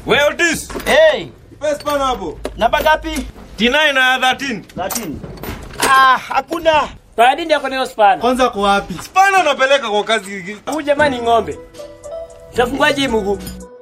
Well this. Hey, Best pan hapo. namba ngapi? T9 na 13. 13. Ah, hakuna. Paradi ndio kwenye spana. Kwanza kwa wapi? Spana unapeleka kwa kazi. Huyu jamani ng'ombe. Tafungaje hii mguu?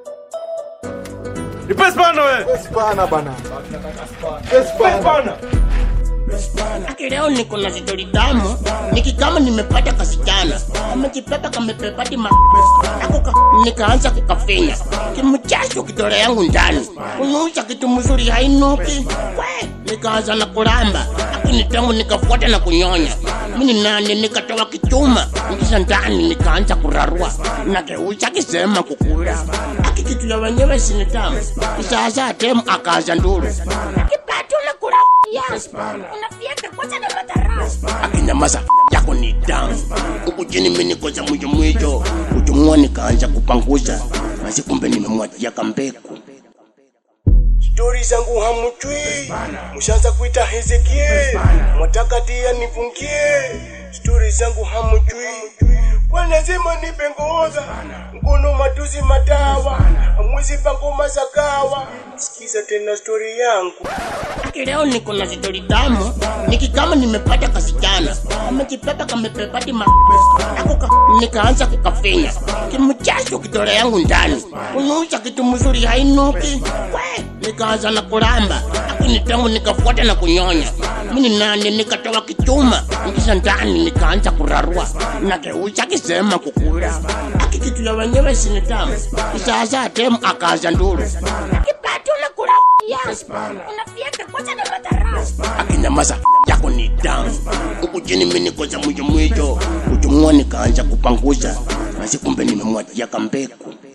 Nipe spana wewe. Spana bana. Nipe spana. Aki leo niko na stori tamu, nikikama nimepata kasichana kamejipepa kamepepati ma ako ka, nikaanza kukafinya kimchacho kitole yangu ndani kunusa kitu mzuri hainuki we nikaanza na kulamba aki ni tamu nikafuata na kunyonya mini nani nikatoa kichuma nikisha ndani nikaanza kurarua nakeucha kisema kukula aki kitu ya wenyewe sini tamu kisasa temu akaanza nduru kipatu na kula Yes, unafieka kwanza na madarasa akinyamaza yako ni damu huku chini mimi niko za mwijo mwijo kuchumua nikaanza kupanguza basi kumbe nimemwachia kambeku stori zangu hamujui mushaanza kuita hezekie mwataka tia nifungie stori zangu hamujui kwa lazima nipe ngoza mkono matuzi madawa amwezi pangoma za kawa sikiza tena stori yangu Aki leo niko na stori tamu, nikikama nimepata kasichana kamejipepa kamepepati ma ako ka, nikaanza kukafinya kimchacho kitole yangu ndani kunusa kitu mzuri hainuki we nikaanza na kulamba akini tamu nikafuata na kunyonya mini nani nikatoa kichuma nikisha ndani nikaanza kurarua nakeucha kisema kukula aki kitu ya wenyewe sini tamu kisasa temu akaanza nduru kipatu na kula Yes, unafieka kwanza na madarasa akinyamaza yako ni damu huku chini mimi niko za mwijo mwijo kuchumua nikaanza kupanguza basi kumbe nimemwachia kambeku